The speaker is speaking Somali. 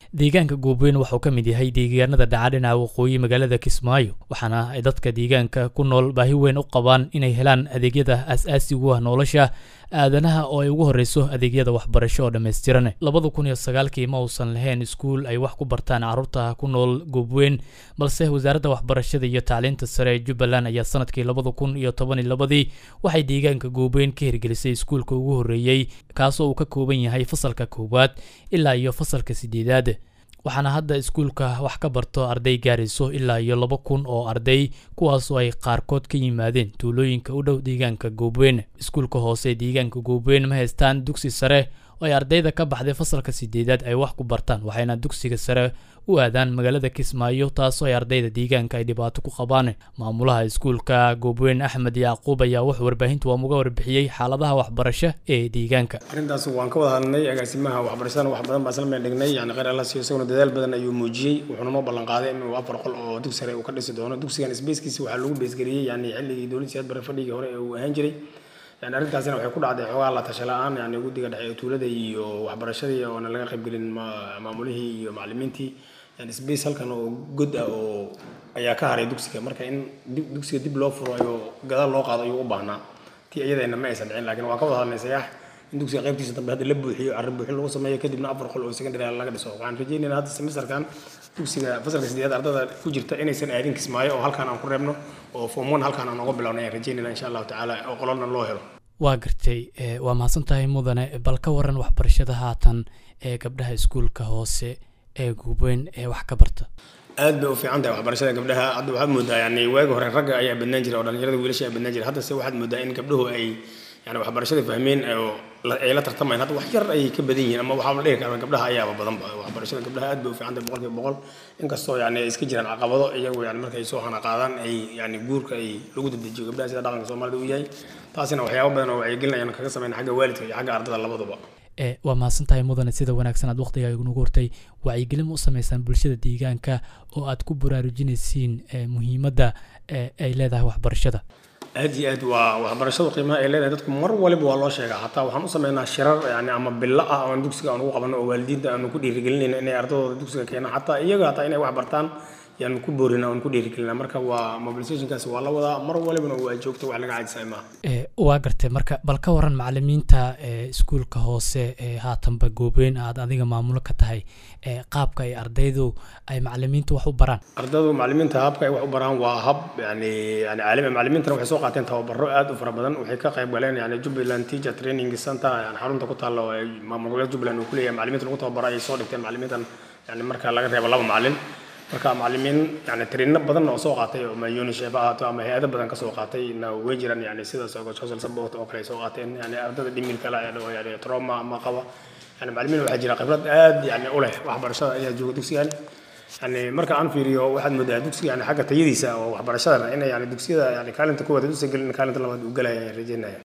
deegaanka goobweyn waxauu ka mid yahay deegaanada dhaca dhinaca waqooyi magaalada kismaayo waxaana ay dadka deegaanka ku nool baahi weyn u qabaan inay helaan adeegyada aas-aasigu ah nolosha aadanaha oo ay ugu horreyso adeegyada waxbarasho oo dhammaystiran labada kun iyo sagaalkii ma uusan lahayn iskuul ay wax ku bartaan carruurta ku nool goobweyn balse wasaaradda waxbarashada iyo tacliinta sare ee jubbaland ayaa sanadkii labada kun iyo toban iyo labadii waxay deegaanka goobweyn ka hirgelisay iskuulka ugu horreeyey kaasoo uu ka kooban yahay fasalka koowaad ilaa iyo fasalka sideedaad waxaana hadda iskuulka wax ka barto arday gaarayso ilaa iyo laba kun oo arday kuwaasoo ay qaarkood ka yimaadeen tuulooyinka u dhow deegaanka goobweyn iskuulka hoose deegaanka goobweyn ma haystaan dugsi sare oo ay ardayda ka baxday fasalka sideedaad ay wax ku bartaan waxayna dugsiga sare u aadaan magaalada kismaayo taasoo ay ardayda deegaanka ay dhibaato ku qabaan maamulaha iskuulka goobweyn axmed yacquub ayaa wuxuu warbaahinta waamuga warbixiyey xaaladaha waxbarasho ee deegaanka arrintaas waan ka wada hadlnay agaasimaha waxbarashadana wax badan baa isla meel dhignay yani kheyr alla siiyo isaguna dadaal badan ayuu muujiyey wuxuuna noo ballan qaaday inuu afar qol oo dugsi sare uu ka dhisi doono dugsigan sbeyskiisa waxaa lagu beesgeliyey yani xilligii dowladda siyaad bare fadhigii hore ee uu ahaan jiray yani arrintaasina waxay ku dhacday xoogaa la tasha la-aan yani guddiga dhexe ee tuulada iyo waxbarashadii oona laga qaybgelin maamulihii iyo macallimiintii yani sbace halkan oo god ah oo ayaa ka haray dugsiga marka in dugsiga dib loo furo ayuu gadaal loo qaado ayuu u baahnaa tii iyadayna ma aysan dhicin lakin waa ka wada hadlay sayaax in dugsiga qaybtiisa dambe hadda la buuxiyo arrin buuxin lagu sameeyo kadibna afar qol oo secondary laga dhiso waxaan rajaynaynaa hadda semesterkan dugsiga fasalka sideedaad ardada ku jirta inaysan aadin kismaayo oo halkaan aan ku reebno oo form one halkaan aan uga bilowna ayaan rajaynayna insha allahu tacaala oo qololna loo helo waa gartay waa mahadsan tahay mudane bal ka waran waxbarashada haatan ee gabdhaha iskuulka hoose ee guubeyn ee wax ka barta aad bay u fiican tahay waxbarashada gabdhaha hadda waxaad moodaa yani waagi hore ragga ayaa badnaan jiray oo dhalinyarada wiilasha ayaa badnaan jiray haddase waxaad moodaa in gabdhuhu ay yani waxbarashada fahmeen oo ay la tartamayaan hadda wax yar ayay ka badan yihiin ama waxaa la dhihi karaa gabdhaha ayaaba badanba waxbarashada gabdhaha aad bay u fiican tahay boqolkiiba boqol inkastoo yani iska jiraan caqabado iyagu yani markay soo hana qaadaan ay yani guurka ay lagu dedejiyo gabdhaha sida dhaqanka soomaalida u yahay taasina waxyaabo badan oo wacyigelin ayaan kaga sameyn xagga waalidka iyo xagga ardada labaduba waa mahadsan tahay mudane sida wanaagsan aad waqtiga nagu hortay wacyigelin ma u sameysaan bulshada deegaanka oo aad ku baraarujinaysiin muhiimadda ay leedahay waxbarashada aad iyo aad waa waxbarashadu qiimaha ay leedahay dadku mar waliba waa loo sheegaa hataa waxaan u sameynaa shirar yani ama bilo ah oo dugsiga aan ugu qabano oo waalidiinta aanu ku dhiirigelinayna inay ardadooda dugsiga keenaan hataa iyaga hataa inay wax bartaan yaan ku boorina aan ku dhiirigelina marka waa mobilizationkaas waa la wadaa mar walibana waa joogta wax laga caajisay maaha waa gartay marka bal ka waran macalimiinta iskuulka hoose ee haatanba goobeyn aad adiga maamulo ka tahay qaabka ay ardaydu ay macalimiinta wax u baraan ardaydu macalimiinta habka ay wax u baraan waa hab yani yani caalami macalimiintana waxay soo qaateen tababaro aad u fara badan waxay ka qayb galeen yani jubbaland teacher training center yani xarunta ku taalla oo maamul goboleed jubbaland uu ku leeyahay macalimiinta lagu tababaro ayay soo dhigteen macalimiintan yani marka laga reebo laba macalin marka macalimiin yani tariino badan oo soo qaatay oo unisheef ahaato ama hay-ado badan ka soo qaatay na way jiraan yani sidaas oo social support oo kale soo qaateen yani ardada dhimir kale oo yani trauma ama qaba yani macalimiin waxaa jira khibrad aad yani u leh waxbarashada ayaa jooga dugsigan yani marka aan fiiriyo waxaad moodaa dugsiga yani xagga tayadiisa oo waxbarashadana in yani dugsiyada yani kaalinta koowaad usan gelin kaalinta labaad uu galaya rajeynaya